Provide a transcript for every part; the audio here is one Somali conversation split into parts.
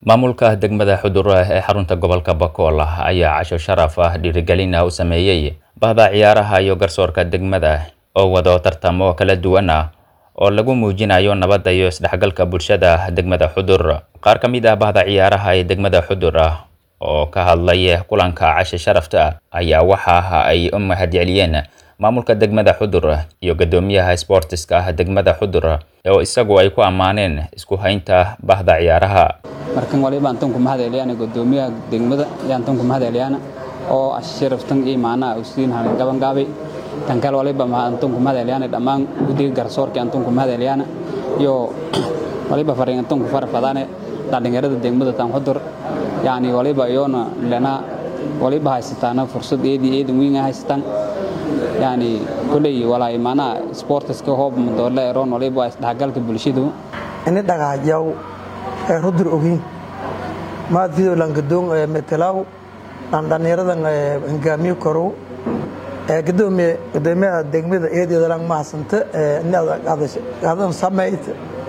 maamulka degmada xudura ee xarunta gobolka bakool ayaa casho sharaf ah dhiirigelin ah u sameeyey bahda ciyaaraha iyo garsoorka degmada oo wado tartamo kala duwan ah oo lagu muujinayo nabadda iyo isdhexgalka bulshada degmada xudur qaar ka mid ah bahda ciyaaraha ee degmada xudur oo ka hadlay kulanka casho sharafta ayaa waxa ay u mahadceliyeen maamulka degmada xudur iyo guddoomiyaha sboortiska degmada xudur oo isagu ay ku ammaaneen isku haynta bahda ciyaaraha markan waliba antan ku mahad celiyaan gudoomiyaha degmada ayaan tan ku mahad celiyaan oo asharaftan iyo maana usiin han gaban gaabay tan kale waliba ma antan ku mahad celiyaan dhammaan guddiga garsoorka antan ku mahad celiyaan iyo waliba fariin antan ku farfadaan dhalinyarada degmada tan xudur yani waliba iyoona lana waliba haysataana fursad eedii eedan weyn haysatan yani kuley walaa maana sportiska hoob madoole eroon waliba isdhexgalka bulshadu ini dhagaajaw ee rudur ogiin maad fidolan gadoon ee metelaw aan dhalinyaradan hogaamiyo korow ee gadoomiye gadoomiyaha degmada eedeedalan mahasanta ee inaad samayd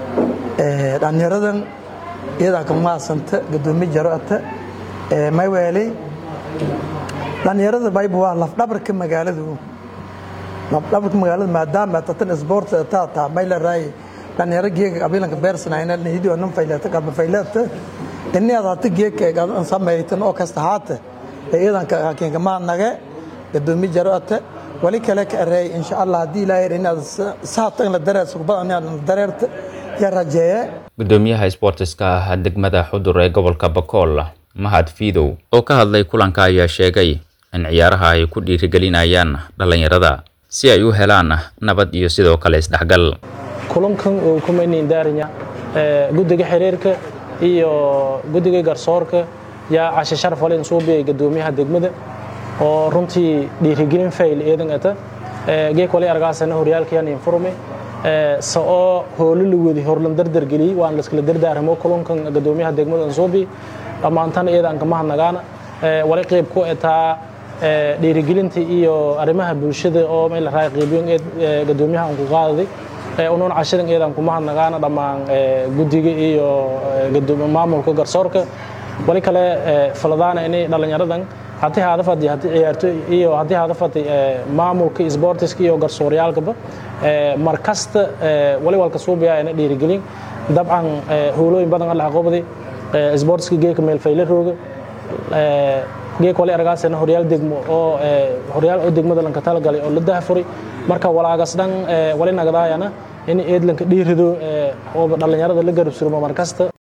ee dhalinyaradan iyadan ka mahasanta gadoomiye jaroata ee mayweeley dhalinyarada bayba waa lafdhabarka magaaladu lafdhabarka magaalada maadaama tatan sport tata mayla raay dhalinyaro geega abilanka beersanayna nihidio nan faylata qaba faylata inni adata geeka gadan samaytan oo kasta haata iyadan ka keenka maadnage gadoomi jaroata wali kale ka areey insha Allah hadii ilaahay inaad saata in la dareerso badan inaad dareerta ya rajeeye guddoomiyaha sboortiska degmada xudur ee gobolka bakool mahad fiidow oo ka hadlay kulanka ayaa sheegay in ciyaaraha ay ku dhiirigelinayaan dhallinyarada si ay u helaan nabad iyo sidoo kale isdhexgal kulankan uu ku mayniindaarinya guddiga xiriirka iyo guddiga garsoorka yaa cashe sharaf walen suubiyay guddoomiyaha degmada oo runtii dhiirigelin fayl eedan ata geek wali argaasana horyaalkayaan informe sa oo hoolo la wadi horlan dardargeliyey waan laskala dardaaramo kulankan guddoomiyaha degmada ansuubi dhammaantana iyada aan kama hadnagaana wali qayb ku etaa dhiirigelinta iyo arrimaha bulshada oo meel la raay qaybiyon eed guddoomiyaha aan ku qaadaday unuun cashadan eedaan kuma hadnagaana dhammaan guddiga iyo maamulka garsoorka wali kale faladaana inay dhallinyaradan haddii haadafadi haddii ciyaartoy iyo haddii haadafadi maamulka isboortiska iyo garsooryaalkaba mar kasta wali walka suubiyaa ina dhiirigelin dabcan howlooyin badan alla aqoobday isboortiska geeka meel fayla rooga geek wali argaasana horyaal degmo oo horyaal oo degmada lanka talagalay oo la dahafuray marka walaagas dhan wali nagadaayana in eedlanka dhiirido oo dhallinyarada la garab surmo mar kasta